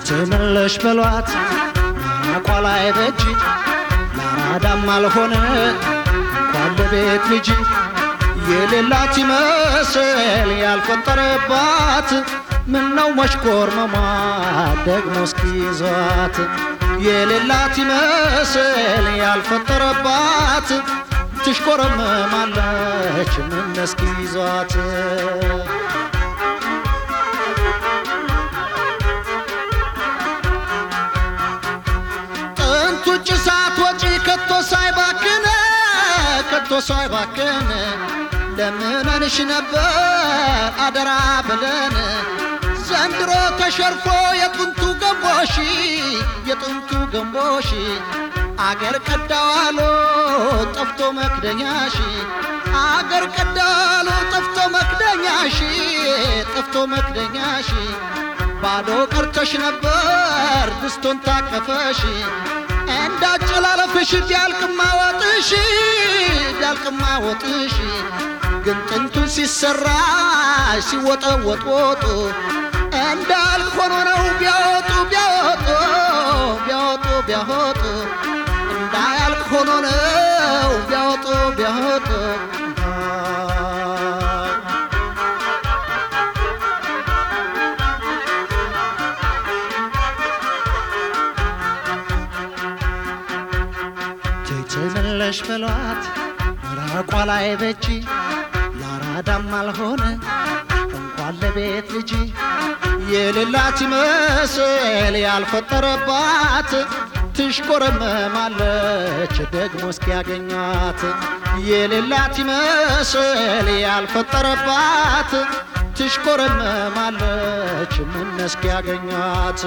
ትመለሽ በሏት አቋላይ በጅ ለአራዳም አልሆነ እንኳን ለቤት ልጅ የሌላት ይመስል ያልፈጠረባት ምነው መሽኮርመሟ ደግሞ እስኪይዟት የሌላት ይመስል ያልፈጠረባት ትሽኮረመማለች ምን እስኪይዟት ጥንቱ ጭሳት ወጪ ከቶ ሳይባክን ከቶ ሳይባክን ለምነንሽ ነበር አደራ ብለን ዘንድሮ ተሸርፎ የጥንቱ ገንቦሽ የጥንቱ ገንቦሽ አገር ቀዳዋሎ ጠፍቶ መክደኛሽ አገር ቀዳዋሎ ጠፍቶ መክደኛሽ ጠፍቶ መክደኛሽ ባዶ ቀርተሽ ነበር ድስቶን ታቀፈሽ እንዳጨላለፍሽ ቢያልቅማ ወጥሽ ቢያልቅማ ወጥሽ ግን ጥንቱን ሲሰራ ሲወጠወጥ ወጡ እንዳልክ ሆኖ ነው ቢያወጡ ቢያወጡ ቢያወጡ ቢያወጡ እንዳያልክ ሆኖ ነው ቢያወጡ ቢያወጡ ትመለሽ በሏት ምራቋ ላይ በጂ ለአራዳም አልሆነ እንኳን ለቤት ልጅ የሌላት ይመስል ያልፈጠረባት ትሽኮረመማለች ደግሞ እስኪያገኟት የሌላት ይመስል ያልፈጠረባት ትሽኮረመማለች ምን እስኪያገኟት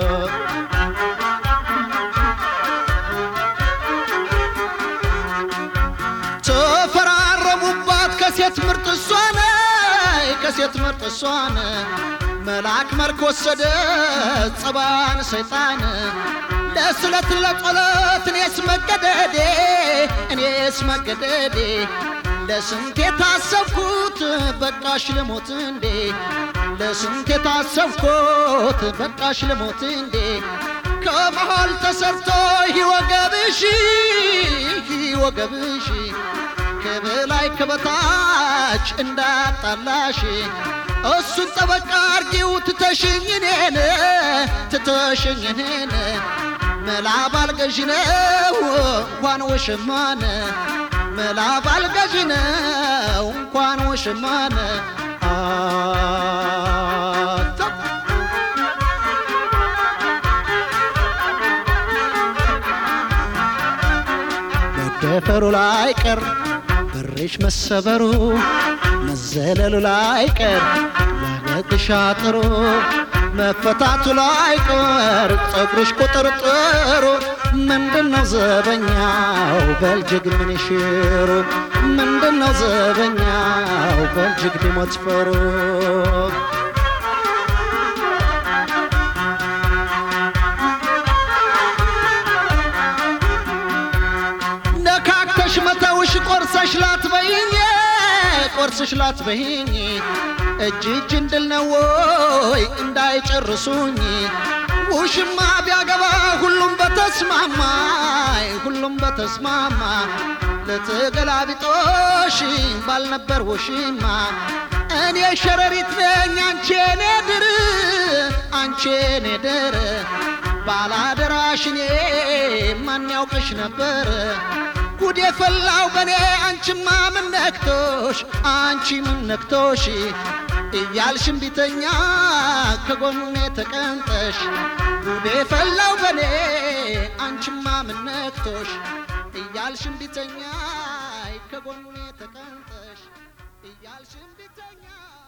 ተፈራረሙባት ከሴት ምርጥ እሷነ ከሴት ምርጥ እሷነ መልአክ መልክ ወሰደ ጸባን ሰይጣን ለስለት ለጸሎት እኔስ መገደዴ እኔስ መገደዴ ለስንት የታሰብኩት በቃሽ ልሞት እንዴ ለስንት የታሰብኩት በቃሽ ልሞት እንዴ ከመሃል ተሰርቶ ይወገብሽ ይወገብሽ ከበላይ ከበታች እንዳጣላሽ እሱን ጠበቃ አርጊው ትተሽኝ እኔን ትተሽኝ እኔን መላ ባልገዥ ነው እንኳን ወሽማን መላ ባልገዥ ነው እንኳን ወሽማን መደፈሩ ላይ ቀር በሬሽ መሰበሩ መዘለሉ ላይ ቀር ለበግሽ አጥሩ መፈታቱ ላይ ቀር ጸጉርሽ ቁጥርጥሩ ምንድነው ዘበኛው በልጅግ ምን ይሽሩ ምንድነው ዘበኛው በልጅግ ሊሞት ፈሩ ነካክተሽ መተውሽ ቆርሰሽ ላትበይኝ ቆርስሽ ላትበይኝ እጅ እጅ እንድል ነው ወይ እንዳይጨርሱኝ ውሽማ ቢያገባ ሁሉም በተስማማ ሁሉም በተስማማ ለተገላቢጦሽ ባልነበር ውሽማ እኔ ሸረሪት ነኝ አንቺ ኔ ድር አንቺ ኔ ድር ባላደራሽ እኔ ማን ያውቅሽ ነበር ጉድ የፈላው በኔ አንቺማ ምን ነክቶሽ አንቺ ምን ነክቶሽ እያልሽም ቢተኛ ከጎኔ ተቀምጠሽ ጉድ የፈላው በኔ አንቺማ ምን ነክቶሽ እያልሽም ቢተኛ ከጎኔ ተቀምጠሽ እያልሽም ቢተኛ